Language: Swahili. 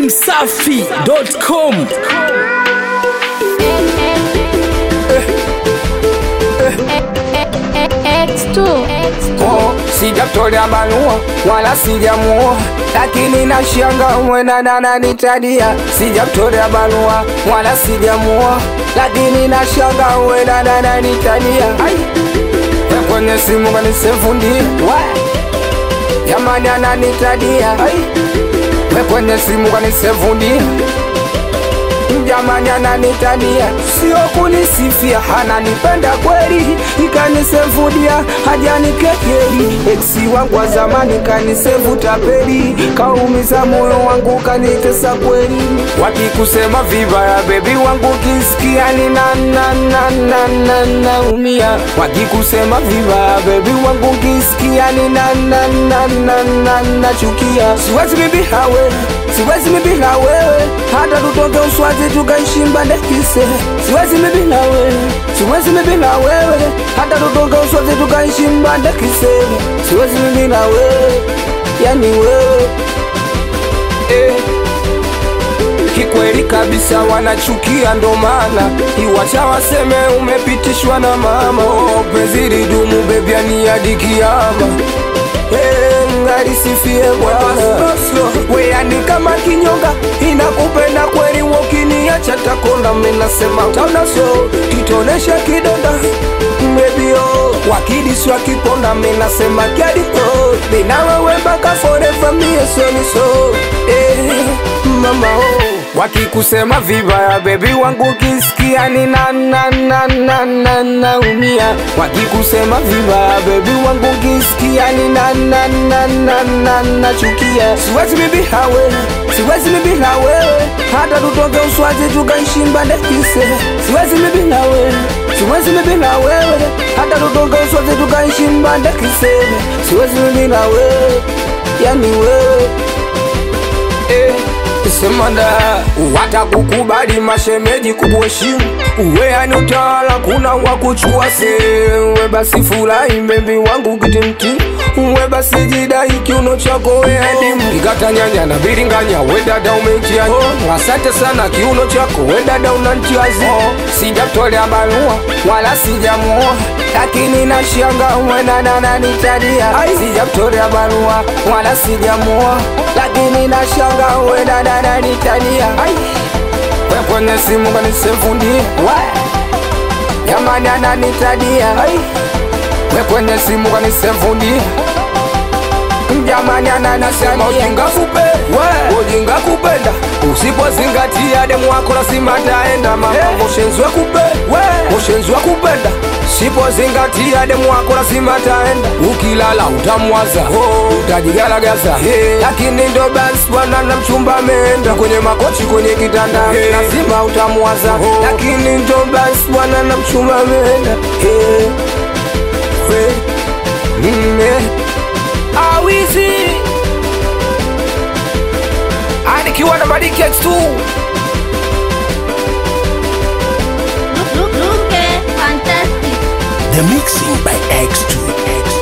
datimsafi.com X2 Oh, sijatolea barua wala sijamuoa, lakini nashanga mwenana nanitadia. Sijatolea barua wala sijamuoa, lakini nashanga mwenana nanitadia. Ai, ya kwenye simu kanisefundi jamani, ananitadia. Ai, ya kwenye simu kanisefundi jamani ananitania, sio kunisifia, ananipenda kweli, ikanisevudia hajanikekeli. Eksi wangu wa zamani kanisevu tapeli, kaumiza moyo wangu kanitesa kweli. Wakikusema vibaya bebi wangu kisikia ni na na na na na naumia. Wakikusema vibaya bebi wangu kisikia ni na na na na na nachukia. Siwezi bibi hawe siwezi mimi bila wewe, hata tutoke Uswazi tukaishi Mbandekise. Siwezi mimi bila wewe, siwezi mimi bila wewe, hata tutoke Uswazi tukaishi Mbandekise. Siwezi mimi bila wewe, yani wewe eh. Kikweli kabisa wanachukia, ndo maana iwacha waseme umepitishwa na mama. Oh, penzi lidumu bebi, ani hadi kiama ngarisifie Bwana weani kama kinyonga inakupenda kweli, wokiniacha takonda. Minasema taunaso kitonesha kidonda mbebio wakidisi wakiponda, minasema kyadiko mina wewe mpaka forever mie soniso eh, mama oh. Wakikusema vibaya bebi wangu kisikia ni na na na na na naumia. Wakikusema vibaya bebi wangu kisikia ni na na na na na nachukia. Siwezi bibi hawe, siwezi bibi na wewe, hata tutoke Uswazi tukaishi Mbandekise. Siwezi bibi na wewe, siwezi bibi na wewe, hata tutoke Uswazi tukaishi Mbandekise. Siwezi bibi na wewe, yani wewe eh semanda watakukubali mashemeji kukuheshimu uwe yani utawala kuna wakuchua sewe basi furahi mbebi wangu kitimti uwe basi jidai kiuno chako weadimu ikatanyanya na biringanya we dada umejia oh, asante sana kiuno chako we dada unantiazi oh, sijatolea barua wala sijamuoa lakini nashanga mwenana nanitadia sijatolea barua wala sijamuoa lakini nashanga mwenana nanitadia we kwenye simu kanisefundi jamani ananitadia we kwenye simu kanisefundi jamani ananasema ujinga kupe ujinga kupenda usipozingatia demu wako lazima taenda mama moshenzwe kupe moshenzwe kupenda sipozingatia demu wako lazima taenda ukilala utamwaza oh, utajigalagaza hey. lakini ndo basi bwana na mchumba ameenda kwenye makochi kwenye kitanda hey. lazima utamwaza oh. lakini ndo basi bwana na mchumba ameenda hey. hey. mm, hey. awizi anikiwa na madiki X2 Look, look, look, eh, fantastic The mixing by X2.